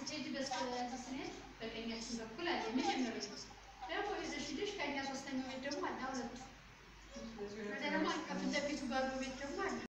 ስትሄጂ በስተዚህ ስንሄድ በቀኛችን በኩል አለ የመጀመሪያው ደግሞ ይዘሽ ሄደሽ ከእኛ ሶስተኛው ቤት ደግሞ አለ ሁለቱ ወደ ደግሞ ከፊት ለፊቱ ባለው ቤት ደግሞ አለ